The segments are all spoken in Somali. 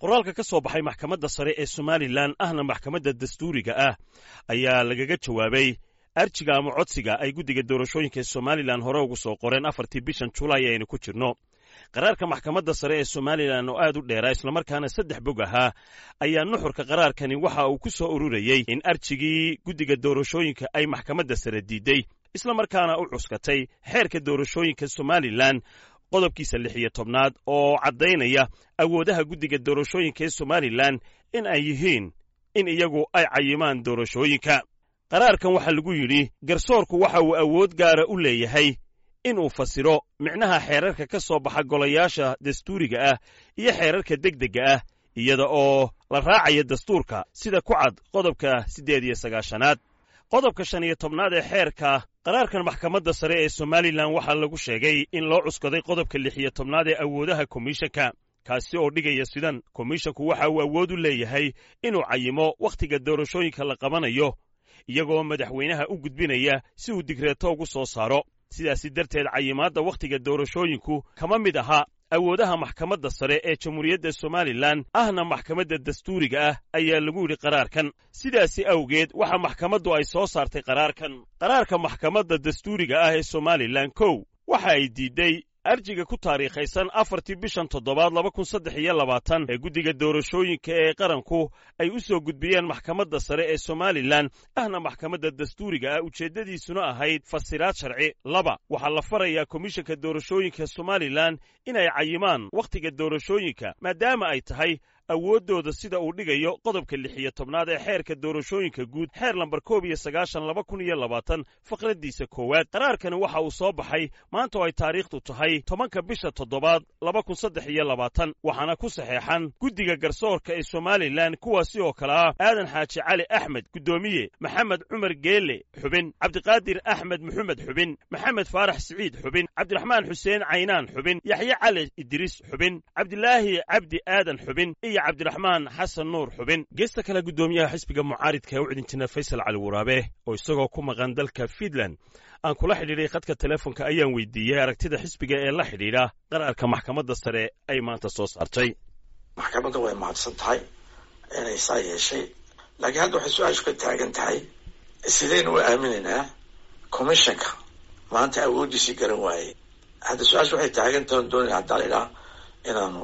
qoraalka ka soo baxay maxkamadda sare ee somalilan ahna maxkamadda dastuuriga ah ayaa lagaga jawaabay arjiga ama codsiga ay guddiga doorashooyinka ee somalilan hore ugu soo qoreen afartii bishan julaay aynu ku jirno qaraarka maxkamadda sare ee somalilan oo aad u dheeraa islamarkaana saddex bog ahaa ayaa nuxurka qaraarkani waxa uu ku soo ururayey in arjigii guddiga doorashooyinka ay maxkamadda sare diidey islamarkaana u cuskatay xeerka doorashooyinka somalilan qodobkiisa lix iyo tobnaad oo caddaynaya awoodaha guddiga doorashooyinka ee somalilan in ay yihiin in iyagu ay cayimaan doorashooyinka qaraarkan waxaa lagu yidhi garsoorku waxa uu awood gaara u leeyahay inuu fasiro micnaha xeerarka ka soo baxa golayaasha dastuuriga ah iyo xeerarka degdegga ah iyada oo la raacaya dastuurka sida ku cad qodobka siddeed iyo sagaashanaad qodobka shan iyo tobnaad ee xeerka qaraarkan maxkamadda sare ee somalilan waxaa lagu sheegay in loo cuskaday qodobka lix iyo tobnaad ee awoodaha komishanka kaasi oo dhigaya sidan komishanku waxa uu awood u leeyahay inuu cayimo wakhtiga doorashooyinka la qabanayo iyagoo madaxweynaha u gudbinaya si uu digreeto ugu soo saaro sidaasi darteed cayimaadda wakhtiga doorashooyinku kama mid aha awoodaha maxkamadda sare ee jamhuuriyadda somalilan ahna maxkamadda dastuuriga ah ayaa lagu yidhi qaraarkan sidaasi awgeed waxa maxkamaddu ay soo saartay qaraarkan qaraarka maxkamadda dastuuriga ah ee somalilan kow waxa ay diidday arjiga ku taariikhaysan afartii bishan toddobaad laba kun saddex iyo labaatan ee guddiga doorashooyinka ee qaranku ay u soo gudbiyeen maxkamadda sare ee somalilan ahna maxkamadda dastuuriga ah ujeeddadiisuna ahayd fasiraad sharci laba waxaa la farayaa komishanka doorashooyinka somalilan inay cayimaan wakhtiga doorashooyinka maadaama ay tahay awooddooda sida uu dhigayo qodobka lix iyo tobnaad ee xeerka doorashooyinka guud xeer lambar koob iyo sagaashan laba kun iyo labaatan faqraddiisa koowaad qaraarkani waxa uu soo baxay maanta oo ay taariikhdu tahay tobanka bisha toddobaad laba kun saddex iyo labaatan waxaana ku saxeexan guddiga garsoorka ee somalilan kuwaasi oo kale ah aadan xaaji cali axmed guddoomiye maxamed cumar geele xubin cabdiqaadir axmed maxamed xubin maxamed faarax siciid xubin cabdiraxmaan xuseen caynaan xubin yaxye cali idriis xubin cabdilaahi cabdi aadan xubin iyo cabdiraxmaan xasan nuur xubin geesta kale guddoomiyaha xisbiga mucaaridka ee u cidinjina faysal cali waraabe oo isagoo ku maqan dalka fiinland aan kula xidhiidhay khadka telefonka ayaan weydiiyey aragtida xisbiga ee la xidhiidha qaraarka maxkamadda sare ay maanta soo saartay maxkamadda way mahadsan tahay inay saa yeeshay laakiin hadda waxay su-aashu ka taagan tahay sidaynu u aaminaynaa commissionka maanta awooddiisii garan waayey hadda su-aashu waxay taagan tahan doonayna haddaa laidhaha inaanu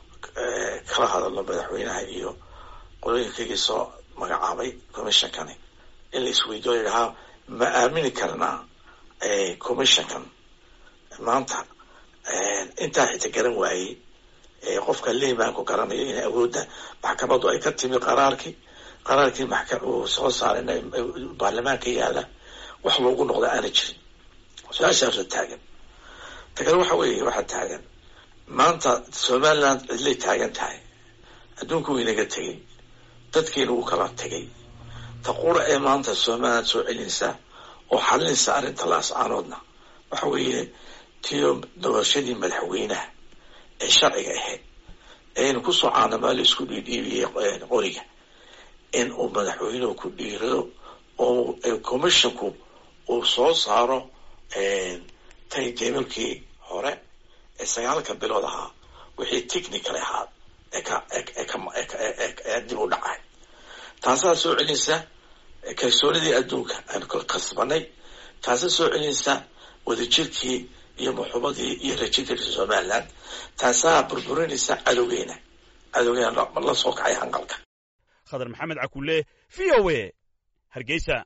kala hadalno madaxweynaha iyo qolooyinkaygii soo magacaabay commissionkani in la isweydiyo ladhahaa ma aamini karnaa commissionkan maanta intaa xita garan waayey qofka liimaanku garanayo in awoodda maxkamaddu ay ka timi qaraarkii qaraarkii uu soo saaray baarlamaanka yaalla wax loogu noqda aana jirin su-aashaasa taagan ta kale waxa weeye waxaa taagan maanta somaliland cidlay taagan tahay adduunku waynaga tegey dadkiina wuu kala tegay ta qura ee maanta somaliland soo celinaysa oo xalinaysa arrinta laascaanoodna waxa weeye tiyo doorashadii madaxweynaha ee sharciga ahayd eaynu kusoo caanamaalo isku dhiidhiibiyey qoriga in uu madaxweynuhu ku dhiirado oo commissionku uu soo saaro taytablekii hore ee sagaalka bilood ahaa wixii technical ahaa ee dib u dhacay taasaa soo celinaysa kalsoonidii adduunka aan kasbanay taasaa soo celinaysa wadajirkii iyo muxubadii iyo rajidii somaliland taasaa burburinaysa cadowgeena cadowgeena la soo kacay hanqalka khadar maxamed cakulle v o a hargeysa